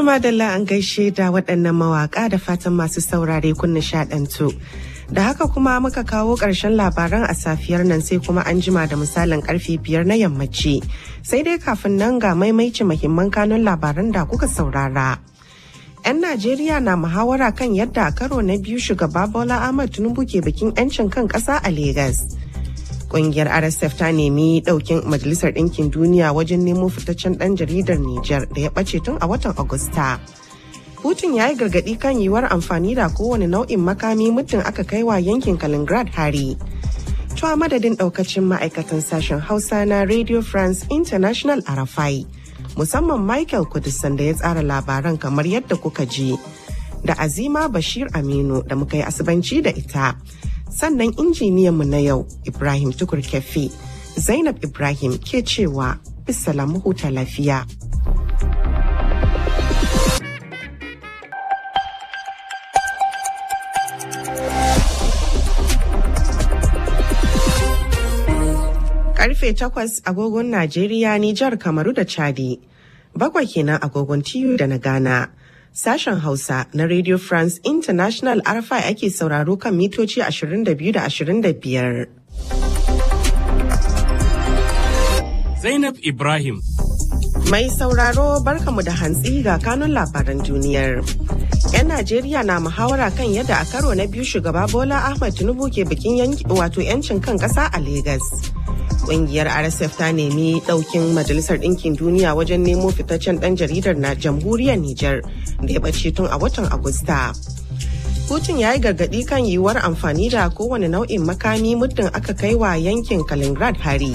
To madalla an gaishe da waɗannan mawaƙa da fatan masu saurare kun nishaɗantu. Da haka kuma muka kawo ƙarshen labaran a safiyar nan sai kuma an jima da misalin karfe biyar na yammaci. Sai dai kafin nan ga maimaici mahimman kanun labaran da kuka saurara. 'Yan Najeriya na muhawara kan yadda a karo na biyu shugaba Bola Ahmed Tinubu ke bikin 'yancin kan ƙasa a Legas. Ƙungiyar RSF ta nemi ɗaukin Majalisar Ɗinkin Duniya wajen nemo fitaccen ɗan jaridar Nijar da ya ɓace tun a watan Agusta. Putin ya yi gargaɗi kan yiwuwar amfani da kowane nau'in makami muddin aka kai wa yankin Kaliningrad hari. To a madadin ɗaukacin ma'aikatan sashen Hausa na Radio France International Arafai. musamman Michael Kudisan da ya tsara labaran kamar yadda kuka ji da Azima Bashir Aminu da muka yi asibanci da ita. Sannan injiniyanmu na yau Ibrahim Tukur Kefi, Zainab Ibrahim ke cewa bisalamu huta lafiya. Karfe takwas agogon Najeriya, Nijar, Kamaru da Chadi. bakwai kenan agogon tiyu da na Ghana. Sashen Hausa na Radio France International RFI ake sauraro kan mitoci 22 da 25. Zainab Ibrahim. Mai sauraro barkamu da hantsi ga kanun labaran duniyar. 'Yan Najeriya na muhawara kan yadda a karo na biyu shugaba Bola Ahmed Tinubu ke bikin wato 'yancin kan ƙasa a Legas. Ƙungiyar RSF ta nemi ɗaukin Majalisar Ɗinkin Duniya wajen nemo fitaccen ɗan jaridar na jamhuriyar Nijar da ya ɓace tun a watan Agusta. Putin ya yi gargaɗi kan yiwuwar amfani da kowane nau'in makami muddin aka kai wa yankin Kaliningrad hari.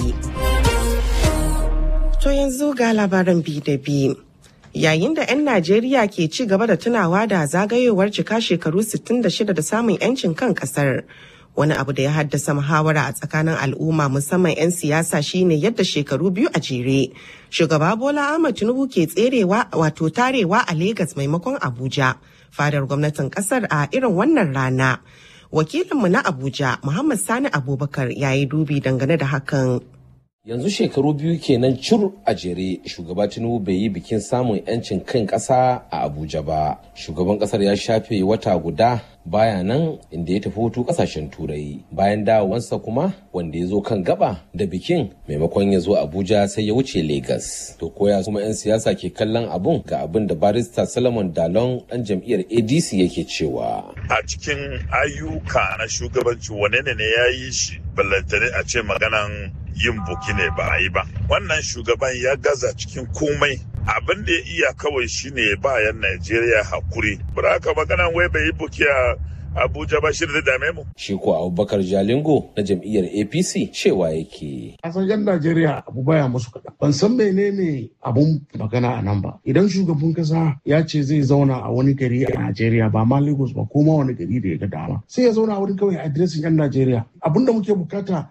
To yanzu ga labaran bi da bi. Yayin da 'yan Najeriya ke ci gaba da tunawa da zagayowar cika shekaru 66 da samun 'yancin kan ƙasar. wani abu da ya haddasa muhawara a tsakanin al'umma musamman 'yan siyasa shine yadda shekaru biyu a jere shugaba bola ahmad tinubu ke tserewa wato tarewa a Legas maimakon abuja fadar gwamnatin kasar a irin wannan rana wakilinmu na abuja muhammad sani abubakar ya yi dubi dangane da hakan yanzu shekaru biyu kenan cur a jere shugaba tinubu bai yi bikin samun 'yancin kan ƙasa a abuja ba shugaban ƙasar ya shafe wata guda baya nan inda ya tafi hutu kasashen turai bayan dawowansa kuma wanda ya zo kan gaba da bikin maimakon ya zo abuja sai ya wuce Legas. to koya kuma 'yan siyasa ke kallon abun ga abin da barista solomon dalon dan jam'iyyar adc yake cewa a cikin ayyuka na shugabanci wane ne ya yi shi ballantane a ce maganan yin buki ne ba a yi ba wannan shugaban ya gaza cikin komai abin da ya iya kawai shine bayan Najeriya hakuri. Buraka magana wai bai yi buki a Abuja ba shirin da dame mu. Shi ko Abubakar Jalingo na jam'iyyar APC cewa yake. A san yan Najeriya abu baya musu kaɗan. Ban san menene abun magana a nan ba. Idan shugaban kasa ya ce zai zauna a wani gari a Najeriya ba ma Lagos ba ko ma wani gari da ya ga dama. Sai ya zauna a wurin kawai adiresin yan Najeriya. Abun da muke bukata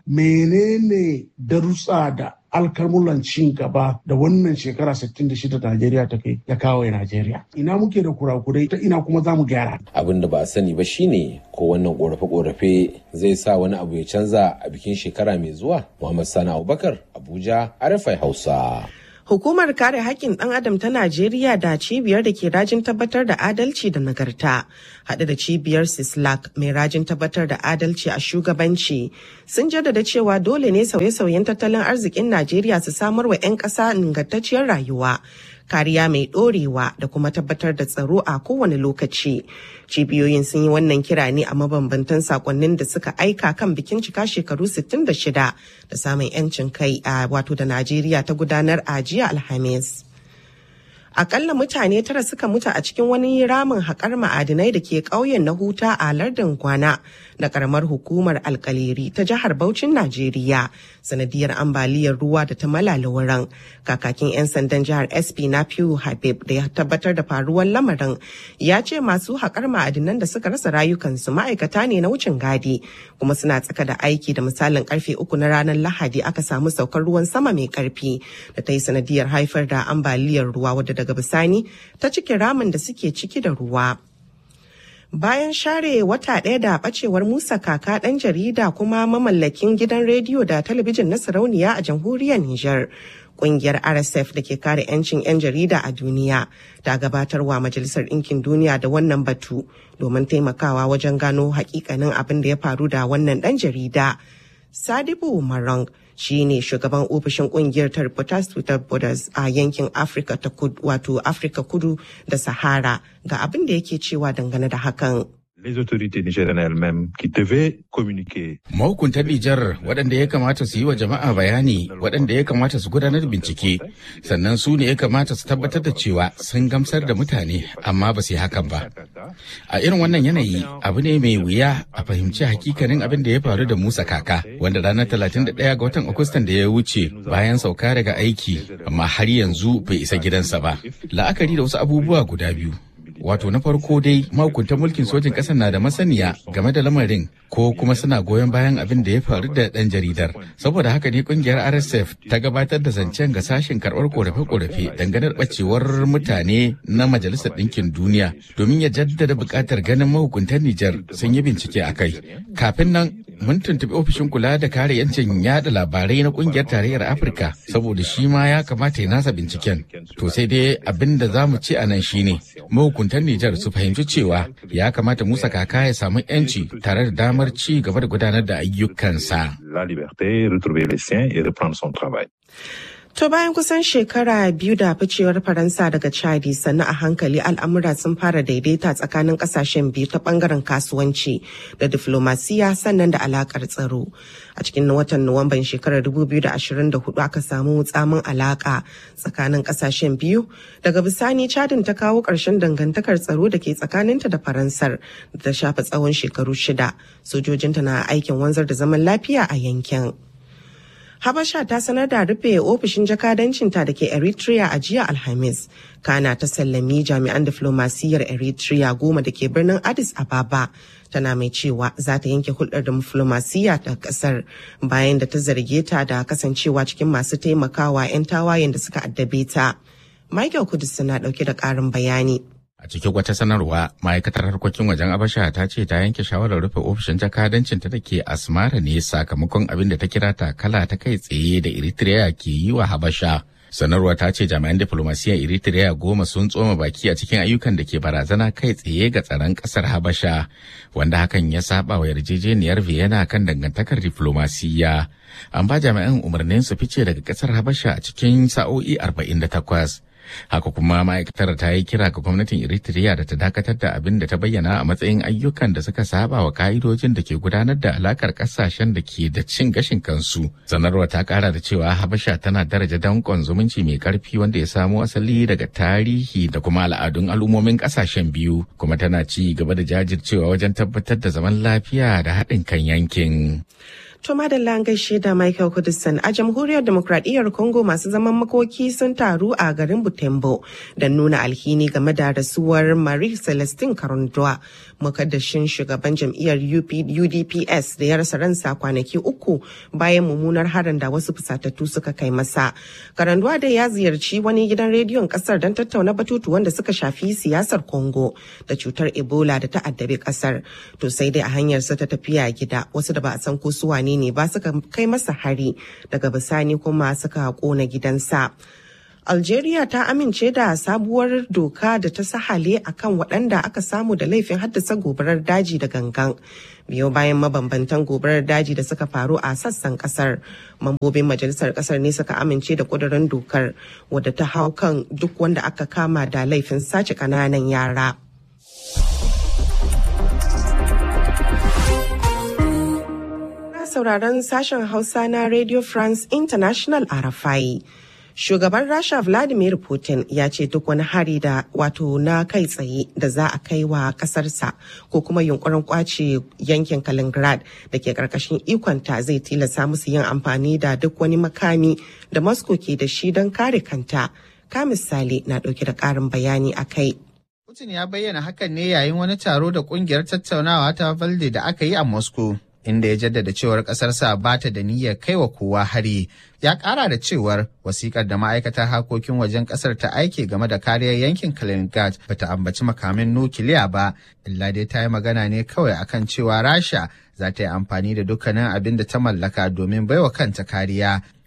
menene darussa da alkalmulan cin gaba da wannan shekara 66 da Najeriya ta kai ya kawo Najeriya. Ina muke da kurakurai ta ina kuma za mu gyara. Abin da ba a sani ba shine ko wannan korafe-korafe zai sa wani abu ya canza a bikin shekara mai zuwa. Muhammad Sani Abubakar, Abuja, Arafai Hausa. Hukumar kare haƙƙin ɗan adam ta Najeriya da cibiyar da ke rajin tabbatar da adalci da nagarta, haɗe da cibiyar Sislak mai rajin tabbatar da adalci a shugabanci, sun jaddada cewa dole ne sauye-sauyen tattalin arzikin Najeriya su samar wa 'yan ƙasa ingantacciyar rayuwa. kariya mai ɗorewa da kuma tabbatar da tsaro a kowane lokaci. Cibiyoyin sun yi wannan kira ne a mabambantan sakonnin da suka aika kan bikin cika shekaru 66 da samun 'yancin kai a wato da Najeriya ta gudanar a jiya Alhamis. akalla mutane tara suka mutu a cikin wani ramin haƙar ma'adinai da ke ƙauyen na huta a lardin kwana na ƙaramar hukumar alkaleri ta jihar Bauchin Najeriya sanadiyar ambaliyar ruwa da ta malala wurin kakakin 'yan sandan jihar SP na Piyu Habib da ya tabbatar da faruwar lamarin ya ce masu haƙar ma'adinan da suka rasa rayukansu ma'aikata ne na wucin gadi kuma suna tsaka da aiki da misalin karfe uku na ranar Lahadi aka samu saukar ruwan sama mai karfi da ta yi sanadiyar haifar da ambaliyar ruwa wadda daga bisani ta cike ramin da suke ciki da ruwa. Bayan share wata ɗaya da ɓacewar Musa Kaka ɗan jarida kuma mamallakin gidan rediyo da talabijin na sarauniya a jamhuriyar Nijar. Kungiyar RSF da ke kare 'yancin 'yan jarida a duniya ta gabatarwa Majalisar Ɗinkin Duniya da wannan batu domin taimakawa wajen gano hakikanin abin da ya faru da wannan ɗan jarida. Sadibu Marang shi ne shugaban ofishin kungiyar ta Reporters Without Borders a yankin Afirka ta kudu wato Afirka kudu da Sahara ga abin da yake cewa dangane da hakan. les autorités nigériennes elles-mêmes qui devaient communiquer. Mahukuntan Nijar waɗanda ya kamata su yi wa jama'a bayani waɗanda ya kamata su gudanar bincike sannan su ne ya kamata su tabbatar da cewa sun gamsar da mutane amma ba su yi hakan ba. A irin wannan yanayi abu ne mai wuya a fahimci hakikanin abin da ya faru da Musa Kaka wanda ranar 31 ga watan Agustan da ya wuce bayan sauka daga aiki amma har yanzu bai isa gidansa ba. La'akari da wasu abubuwa guda biyu. wato na farko dai mahukuntan mulkin sojin ƙasar na da masaniya game da lamarin ko kuma suna goyon bayan abin da ya faru da ɗan jaridar saboda haka ne kungiyar rsf ta gabatar da zancen ga sashen karɓar korafe-korafe dangane da ɓacewar mutane na majalisar ɗinkin duniya domin ya jaddada buƙatar ganin mahukuntan nijar sun yi bincike a kai kafin nan mun tuntuɓi ofishin kula da kare yancin yada labarai na kungiyar tarayyar afirka saboda shi ma ya kamata ya nasa binciken to sai dai abin da za mu ce a nan shine mahukuntan Nijar su fahimci cewa ya kamata Musa Kaka ya samu 'yanci tare da damar ci gaba da gudanar da ayyukansa. La liberté, retrouver les siens et reprendre son travail. To bayan kusan shekara biyu da ficewar Faransa daga Chadi sannan a hankali al'amura sun fara daidaita tsakanin kasashen biyu ta bangaren kasuwanci da diflomasiya sannan da alakar tsaro. A cikin watan Nuwamban shekarar 2024 aka samu tsamin alaka tsakanin kasashen biyu. Daga bisani Chadin ta kawo ƙarshen dangantakar tsaro da ke tsakaninta da Faransar da ta shafa tsawon shekaru shida. Sojojinta na aikin wanzar da zaman lafiya a yankin. Habasha ta sanar da rufe ofishin jakadancinta da ke Eritrea a jiya Alhamis. Kana ta sallami jami'an diflomasiyyar Eritrea goma da ke birnin Addis Ababa. Tana mai cewa za ta yanke hulɗar diflomasiyya ta ƙasar bayan da ta zarge ta da kasancewa cikin masu taimakawa 'yan tawayen da suka addabe ta. Michael Kudus na ɗauke da ƙarin bayani. A cikin wata sanarwa, ma'aikatar harkokin wajen Abasha ta ce ta yanke shawarar rufe ofishin jakadancin ta da ke Asmara ne sakamakon abin da ta kira takala ta kai tsaye da Eritrea ke yi wa Habasha. Sanarwa ta ce jami'an diflomasiyyar Eritrea goma sun tsoma baki a cikin ayyukan da ke barazana kai tsaye ga tsaron kasar Habasha, wanda hakan ya saba wa yarjejeniyar Vienna kan dangantakar diflomasiyya. An ba jami'an umarnin su fice daga kasar Habasha a cikin sa'o'i 48. haka kuma ma'aikatar ta yi kira ga gwamnatin eritrea da ta dakatar da abin da ta bayyana a matsayin ayyukan da suka saba wa ka'idojin da ke gudanar da alakar kasashen da ke da cin gashin kansu sanarwa ta kara da cewa habasha tana daraja dankon zumunci mai karfi wanda ya samo asali daga tarihi da kuma al'adun al'ummomin kasashen biyu kuma tana ci gaba da jajircewa wajen tabbatar da zaman lafiya da haɗin kan yankin. To madalla an gaishe da Michael Kudison a jamhuriyar demokradiyyar Congo masu zaman makoki sun taru a garin Butembo don nuna alhini game da rasuwar Marie Celestine Karundwa mukaddashin shugaban jam'iyyar UDPS da ya rasa ransa kwanaki uku bayan mummunar harin da wasu fusatattu suka kai masa. Karundwa da ya ziyarci wani gidan rediyon kasar don tattauna batutu wanda suka shafi siyasar Congo da cutar Ebola da ta addabi kasar. To sai dai a hanyarsa ta tafiya gida wasu da ba a san ko su wane ne ba suka kai masa hari daga bisani kuma suka kona gidansa. Algeria ta amince da sabuwar doka da ta sahale akan waɗanda aka samu da laifin haddasa gobarar daji da gangan. biyo bayan mabambantan gobarar daji da suka faru a sassan kasar mambobin majalisar kasar ne suka amince da kudurin dokar wadda ta hau kan duk wanda aka kama da laifin sace kananan yara. sauraron sashen Hausa na Radio France International a Rafai. Shugaban Rasha Vladimir Putin ya ce duk wani hari da wato na kai tsaye da za a kai wa kasarsa ko kuma yunkurin kwace yankin Kaliningrad da ke karkashin ikonta zai tilasta musu yin amfani da duk wani makami da Moscow ke da shi don kare kanta. Ka misali na ɗauke da ƙarin bayani a kai. Putin ya bayyana hakan ne yayin wani taro da kungiyar tattaunawa ta Valde da aka yi a Moscow. inda ya jaddada cewar ƙasarsa ba ta da niyyar kai wa kowa hari ya ƙara da cewar wasikar da ma'aikatar harkokin wajen ƙasar ta aike game da kariyar yankin kaliningrad ba ta ambaci makamin nukiliya ba illa dai ta yi magana ne kawai akan cewa rasha za ta yi amfani da dukkanin abin da ta mallaka domin baiwa kanta kariya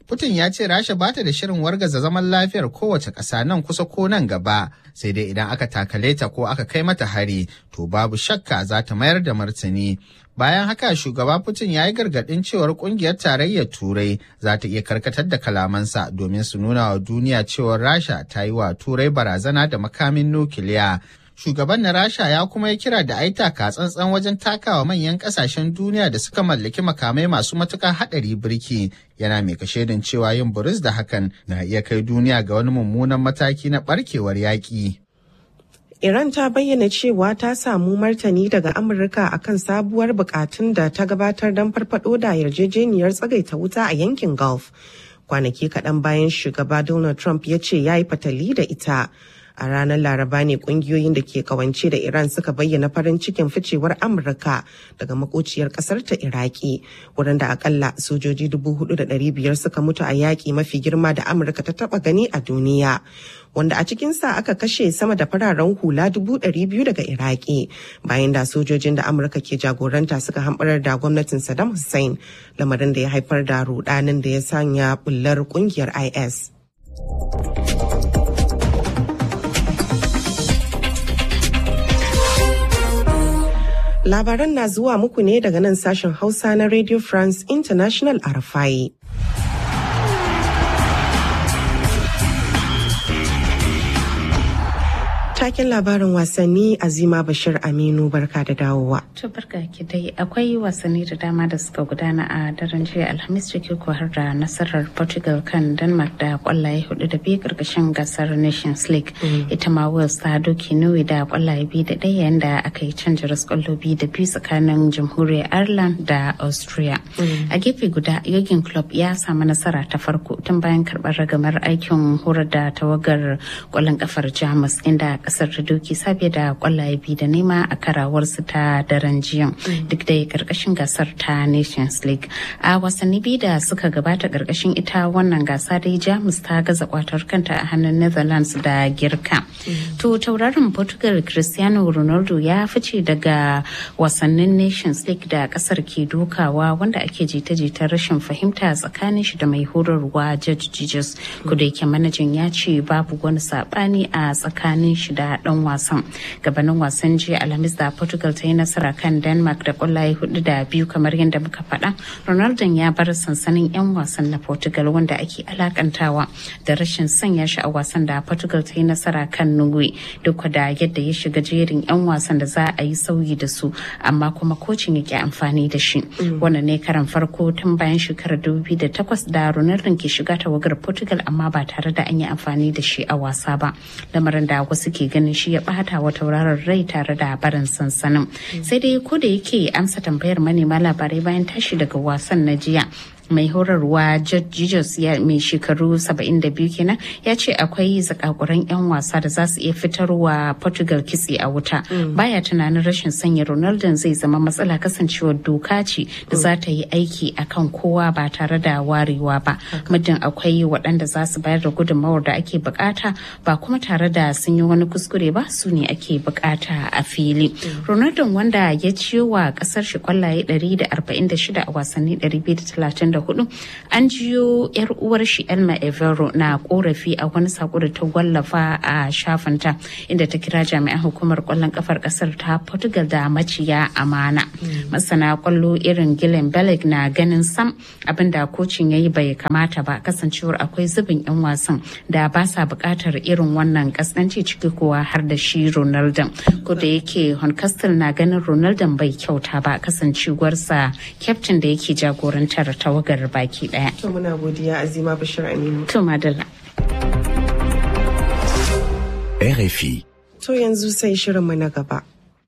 Putin ya ce Rasha ba ta da shirin wargaza zaman lafiyar kowace ƙasa nan kusa ko nan gaba, sai dai idan aka takale ta ko aka kai mata hari, to babu shakka za ta mayar da martani. Bayan haka shugaba Putin ya yi gargaɗin cewar ƙungiyar tarayyar Turai za ta iya karkatar da kalamansa domin su nuna wa duniya cewar Rasha ta yi wa Turai barazana da makamin nukiliya. Shugaban na Rasha ya kuma yi kira da aita ka tsantsan wajen takawa manyan kasashen duniya da suka mallaki makamai masu matuƙar haɗari birki yana mai kashedin cewa yin buris da hakan na iya kai duniya ga wani mummunan mataki na ɓarkewar yaƙi. Iran ta bayyana cewa ta samu martani daga Amurka akan sabuwar bukatun da ta gabatar don farfado da yarjejeniyar tsagaita wuta a yankin Gulf. Kwanaki kaɗan bayan shugaba Donald Trump ya ce ya yi fatali da ita. a ranar laraba ne kungiyoyin da ke kawance da iran suka bayyana farin cikin ficewar amurka daga makociyar kasar ta iraki wurin da akalla sojoji biyar suka mutu a yaƙi mafi girma da amurka ta taba gani a duniya wanda a cikinsa aka kashe sama da fararen hula biyu daga iraki bayan da sojojin da amurka ke jagoranta suka hamɓarar da gwamnatin saddam hussein lamarin da ya haifar da rudanin da ya sanya bullar kungiyar is Labaran na zuwa muku ne daga nan sashen Hausa na Radio France International Arafai. Taken labarin wasanni Azima Bashir Aminu barka da dawowa. To barka ki dai akwai wasanni da dama da suka gudana a daren jiya Alhamis ciki ko har da nasarar Portugal kan Denmark da kwallaye hudu da biyu karkashin gasar Nations League. Ita ma Wales ta doki Norway da kwallaye biyu da ɗaya yayin da aka yi canja kwallo biyu da biyu tsakanin Jamhuriyar Ireland da Austria. A gefe guda Jurgen Klopp ya samu nasara ta farko tun bayan karɓar ragamar aikin horar da tawagar kwallon kafar Jamus inda kasar ta doki sabe da kwallaye biyu da nema a karawarsu ta daren jiya duk da karkashin gasar ta nations league a wasanni biyu da suka gabata karkashin ita wannan gasa dai jamus ta gaza kwatar kanta a hannun netherlands da girka to tauraron portugal cristiano ronaldo ya fice daga wasannin nations league da kasar ke dokawa wanda ake jita-jita rashin fahimta tsakanin shi da mai horarwa george jesus kuda yake manajan ya ce babu wani sabani a tsakanin shi da dan wasan gabanin wasan jiya alhamis da portugal ta yi nasara kan denmark da kwallaye hudu da biyu kamar yadda muka faɗa ronaldo ya bar sansanin 'yan wasan na portugal wanda ake alakantawa da rashin sanya shi a wasan da portugal ta yi nasara kan norway duk da yadda ya shiga jerin 'yan wasan da za a yi sauyi da su amma kuma kocin yake amfani da shi wannan ne karan farko tun bayan shekarar 2008 da ronaldo ke shiga tawagar portugal amma ba tare da an yi amfani da shi a wasa ba lamarin da wasu ke ganin shi ya bata wa tauraron rai tare da barin sansanin sai dai ko da yake amsa tambayar manema labarai bayan tashi daga wasan na jiya mai horarwa Jesus ya mai shekaru 72 kenan ya ce akwai zakakuran 'yan wasa da za su iya fitarwa Portugal kitse a wuta. Baya tunanin rashin sanya Ronaldo zai zama matsala kasancewar doka ce da za ta yi aiki akan kowa ba tare da warewa ba. Muddin akwai waɗanda za su bayar da gudunmawar da ake bukata ba kuma tare da sun yi wani kuskure ba su ne ake bukata a fili. Ronaldo wanda ya ciyo wa ƙasar shi kwallaye 146 a wasanni 230 hudu an jiyo yar uwar shi elma evero na korafi a wani sako da ta wallafa a shafinta inda ta kira jami'an hukumar kwallon kafar kasar ta portugal da maciya amana masana kwallo irin gillen beleg na ganin sam abinda kocin ya yi bai kamata ba kasancewar akwai zubin yan wasan da ba sa bukatar irin wannan kasance ciki kuwa har da shi ronaldo ko da yake horncastle na ganin ronaldo bai kyauta ba kasancewarsa kyaftin da yake jagorantar tawagar tawagar baki daya. To muna godiya Azima Bashir Aminu. To madalla. RFI. To yanzu sai shirinmu na gaba.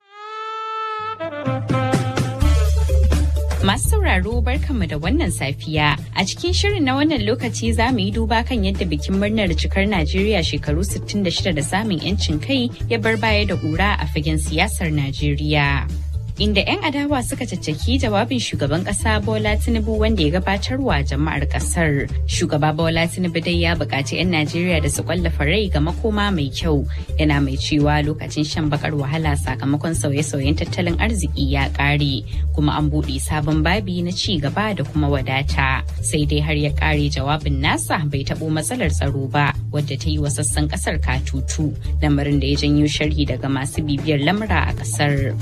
Masu sauraro barkanmu da wannan safiya. A cikin shirin na wannan lokaci za mu yi duba kan yadda bikin murnar cikar Najeriya shekaru 66 da samun 'yancin kai ya bar baya da ƙura a fagen siyasar Najeriya. inda 'yan adawa suka caccaki jawabin shugaban kasa Bola Tinubu wanda ya gabatarwa jama'ar kasar. Shugaba Bola Tinubu dai ya buƙaci 'yan Najeriya da su kwallafa rai ga makoma mai kyau. Yana mai cewa lokacin shan bakar wahala sakamakon sauye-sauyen tattalin arziki ya ƙare kuma an buɗe sabon babi na ci gaba da kuma wadata. Sai dai har ya ƙare jawabin nasa bai taɓo matsalar tsaro ba wadda ta yi wa sassan ƙasar katutu lamarin da ya janyo sharhi daga masu bibiyar lamura a ƙasar.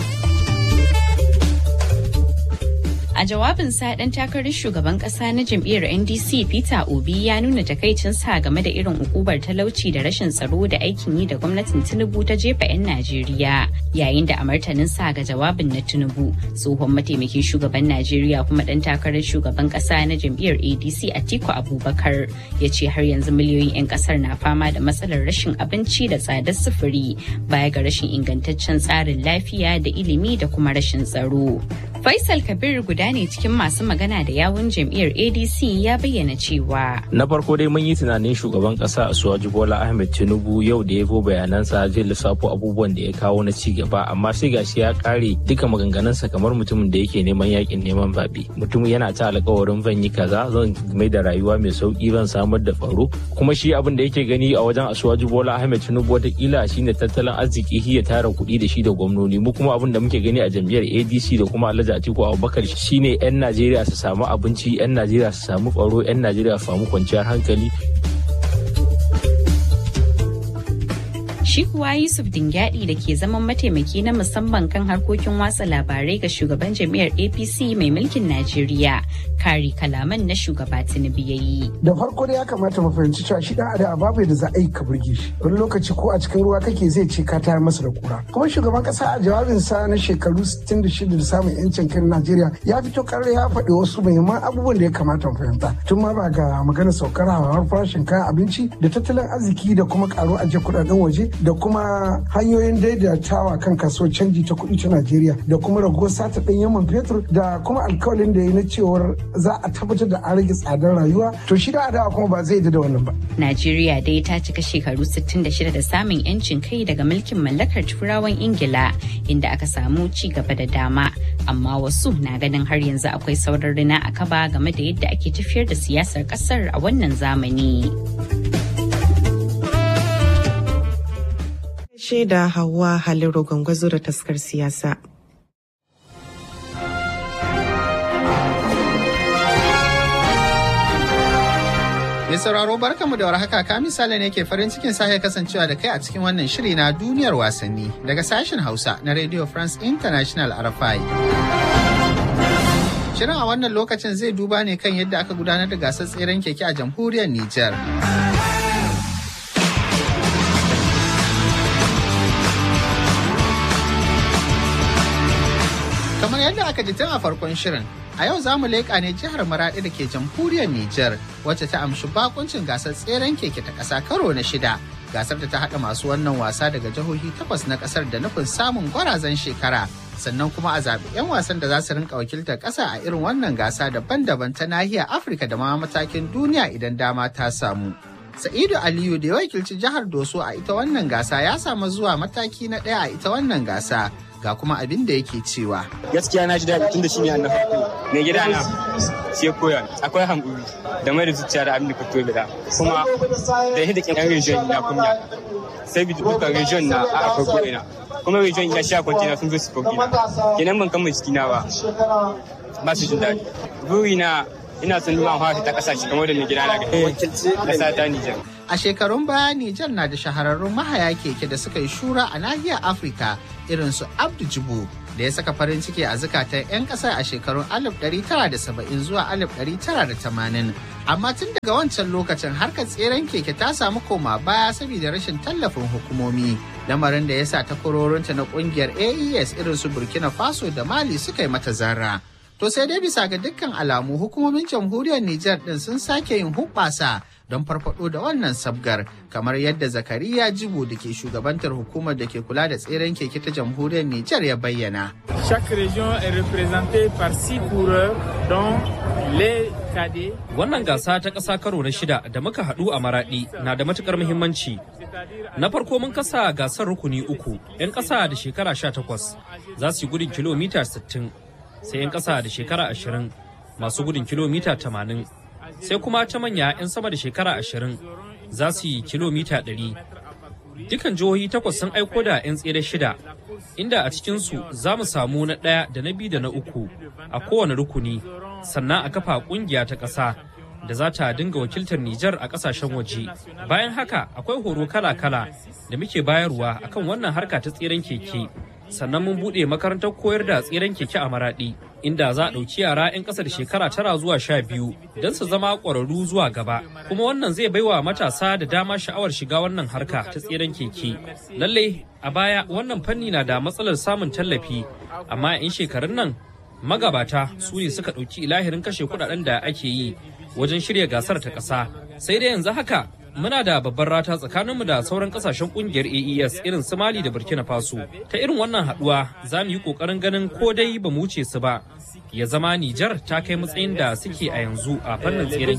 A jawabinsa ɗan takarar shugaban ƙasa na jam'iyyar NDC Peter Obi ya nuna takaicinsa game da irin ukubar talauci da rashin tsaro da aikin yi da gwamnatin Tinubu ta jefa 'yan Najeriya. Yayin da a martaninsa ga jawabin na Tinubu, tsohon mataimakin shugaban Najeriya kuma ɗan takarar shugaban ƙasa na jam'iyyar ADC Atiku Abubakar ya ce har yanzu miliyoyin 'yan ƙasar na fama da matsalar rashin abinci da tsadar sufuri baya ga rashin ingantaccen tsarin lafiya da ilimi da kuma rashin tsaro. Faisal Kabir guda ne cikin masu magana da yawun jam'iyyar ADC ya bayyana cewa. Na farko dai mun yi tunanin shugaban kasa Asuwaju Bola Ahmed Tinubu yau da ya zo bayanansa zai lissafo abubuwan da ya kawo na ci gaba amma sai gashi ya kare duka maganganunsa kamar mutumin da yake neman yakin neman zaɓe. Mutum yana ta alkawarin zan yi kaza zan mai da rayuwa mai sauki zan samar da tsaro kuma shi abin da yake gani a wajen Asuwaju Bola Ahmed Tinubu watakila shine tattalin arziki ya tara kuɗi da shi da gwamnoni mu kuma abin da muke gani a jam'iyyar ADC da kuma Alhaji Atiku Abubakar shine 'yan Najeriya su samu abinci 'yan Najeriya su samu tsaro 'yan Najeriya su samu kwanciyar hankali Shi kuwa Yusuf Dingyadi da ke zaman mataimaki na musamman kan harkokin watsa labarai ga shugaban jam'iyyar APC mai mulkin Najeriya, kari kalaman na shugaba Tinubu ya yi. Da farko da ya kamata mu fahimci cewa shi dan adam babu da za a yi ka burge shi. Wani lokaci ko a cikin ruwa kake zai ce ka tayar masa da kura. Kuma shugaban kasa a jawabinsa na shekaru 66 da samun yancin kan Najeriya ya fito karar ya faɗi wasu muhimman abubuwan da ya kamata mu fahimta. Tun ma ba ga maganar saukar hawar farashin kayan abinci da tattalin arziki da kuma karo ajiye kuɗaɗen waje da kuma hanyoyin daidaitawa kan kasuwar canji ta kuɗi ta Najeriya da kuma raguwar sata ɗanyen man fetur da kuma alkawalin da ya na cewar za a tabbatar da an rage tsadar rayuwa to shi da adawa kuma ba zai da wannan ba. Najeriya dai ta cika shekaru 66 da samun 'yancin kai daga mulkin mallakar turawan Ingila inda aka samu ci gaba da dama amma wasu na ganin har yanzu akwai sauran rina a kaba game da yadda ake tafiyar da siyasar kasar a wannan zamani. shaida Hauwa Haliru Gwangwazo da taskar siyasa. Mai sauraro barkamu da warhaka ka misali ne ke farin cikin sake kasancewa da kai a cikin wannan shiri na duniyar wasanni daga sashen Hausa na Radio France International RFI. Shirin a wannan lokacin zai duba ne kan yadda aka gudanar da gasar tseren keke a jamhuriyar Nijar. Kamar yadda aka ji tun a farkon shirin, a yau za mu leƙa ne jihar Maraɗi da ke jamhuriyar Nijar wacce ta amshi bakuncin gasar tseren keke ta ƙasa karo na shida. Gasar da ta haɗa masu wannan wasa daga jihohi takwas na ƙasar da nufin samun gwarazan shekara. Sannan kuma a zaɓi 'yan wasan da za su rinka wakiltar ƙasa a irin wannan gasa daban-daban ta nahiyar Afirka da ma matakin duniya idan dama ta samu. Sa'idu Aliyu da ya wakilci jihar Doso a ita wannan gasa ya samu zuwa mataki na ɗaya a ita wannan gasa. ga kuma abin da yake cewa. Gaskiya na ji daɗi tun da shi ne na farko. Mai gida na sai koya akwai hankuri da mai da zuciya da abin da ka tobe da kuma da yadda kin region na kunya. Sai bi duka region na a akwai ko'ina. Kuma region ya sha kwantina sun zo su ko'ina. Kenan ban kama jiki na ba. Ba su jin daɗi. Buri na ina son nuna hawa ta kasashe kamar da mai gida na ga wakilci ƙasa ta Nijar. A shekarun baya Nijar na da shahararrun mahaya keke da suka yi shura a nahiyar Afirka irin su Abdu Jibo da ya saka farin ciki a zukatan 'yan kasar a shekarun 1970 zuwa 1980. Amma tun daga wancan lokacin harkar tseren keke ta samu koma baya saboda rashin tallafin hukumomi. Lamarin da ya sa takwarorinta na kungiyar AES irin su Burkina Faso da Mali suka yi mata zarra. To sai dai bisa ga dukkan alamu hukumomin jamhuriyar Nijar din sun sake yin hubbasa don farfado da wannan sabgar kamar yadda Zakariya Jibo da ke shugabantar hukumar da ke kula da tseren keke ta jamhuriyar Nijar ya bayyana. Chaque région est représentée par six coureurs dont les cadets. Wannan gasa ta ƙasa karo na shida da muka haɗu a Maraɗi na da matukar muhimmanci Na farko mun kasa gasar rukuni uku, 'yan ƙasa da shekara 18 za su yi gudun kilomita 60, sai 'yan ƙasa da shekara 20 masu gudun kilomita 80, sai kuma ta manya 'yan sama da shekara 20 za su yi kilomita 100. Dukan jihohi takwas sun aiko da 'yan tsere shida, inda a cikinsu za mu samu na ɗaya da na biyu da na uku a kowane rukuni, sannan a kafa ƙungiya ta ƙasa. da za ta dinga wakiltar Nijar a kasashen waje. Bayan haka akwai horo kala-kala da muke bayarwa akan wannan harka ta tseren keke. Sannan mun buɗe makarantar koyar da tseren keke a Maraɗi, inda za a ɗauki yara 'yan ƙasar shekara tara zuwa sha biyu don su zama ƙwararru zuwa gaba. Kuma wannan zai baiwa matasa da dama sha'awar shiga wannan harka ta tseren keke. Lallai a baya wannan fanni na da matsalar samun tallafi, amma 'yan shekarun nan magabata su ne suka ɗauki ilahirin kashe kuɗaɗen da ake yi wajen shirya gasar ta ƙasa sai dai yanzu haka muna da babbar rata tsakaninmu da sauran kasashen kungiyar AES irin su Mali da Burkina Faso ta irin wannan haduwa za mu yi kokarin ganin ko dai ba mu wuce su ba ya zama Nijar ta kai matsayin da suke a yanzu a fannin tseren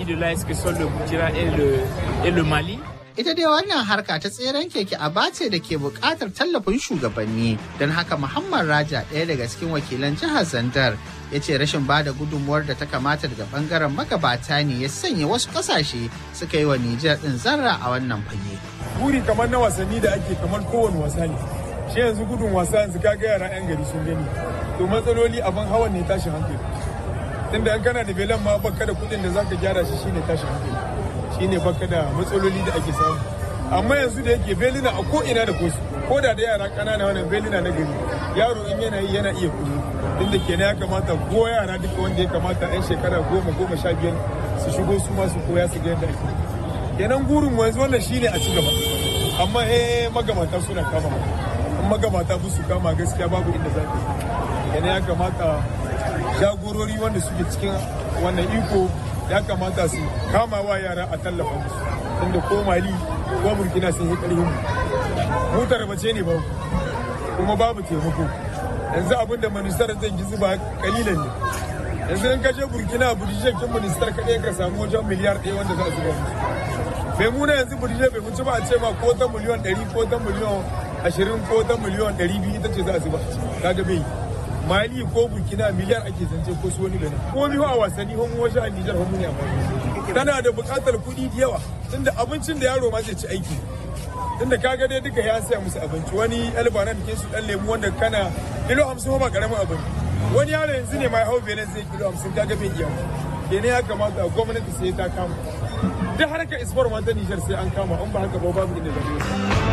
keke. Ita dai wannan harka ta tseren keke a bace da ke buƙatar tallafin shugabanni don haka Muhammad Raja ɗaya daga cikin wakilan jihar Zandar ya ce rashin ba da gudunmuwar da ta kamata daga bangaren magabata ne ya sanya wasu ƙasashe suka yi wa Nijar ɗin zarra a wannan fage. Buri kamar na wasanni da ake kamar kowane wasa ne. Shi yanzu gudun wasa yanzu kaga yara 'yan gari sun gani. To matsaloli abin hawan ne tashin hankali. Tunda in kana da belan ma baka da kuɗin da zaka gyara shi shine tashin hankali. shine baka da matsaloli da ake samu amma yanzu da yake belina a ko ina da kosu ko da da yara kanana wannan belina na gari yaro in yana yi yana iya kudu inda kenan ya kamata ko yara duka wanda ya kamata yan shekara goma goma sha biyar su shigo su ma su koya su ga yadda ake kenan gurin mu yanzu wannan shine a ci gaba amma eh magamata suna kama in magamata su kama gaskiya babu inda za ka kenan ya kamata jagorori wanda suke cikin wannan iko ya kamata su kama wa yara a tallafa musu tunda ko mali ko burkina sun yi karfin mu tarbace ne babu kuma babu taimako yanzu abin da ministar zai ji zuba kalilan ne yanzu in kashe burkina budije kin ministar kaɗai ka samu wajen miliyar ɗaya wanda za a zuba musu bai muna yanzu budije bai wuce ba a ce ma ko ta miliyan ɗari ko ta miliyan ashirin ko ta miliyan ɗari biyu ita ce za a zuba kaga bai mali ko burkina miliyar ake zance ko su wani benin ko biyu a wasanni homo wasu a nijar homo ne a tana da buƙatar kuɗi da yawa tunda abincin da yaro ma zai ci aiki tunda kaga dai duka ya saya musu abinci wani albana da su dan lemu wanda kana kilo hamsin ba karamin abin wani yaro yanzu ne ma ya hau benin zai kilo hamsin kaga bai iya kenan ya kamata gwamnati sai ta kama duk harkar isfar ma ta nijar sai an kama in ba haka ba babu inda zai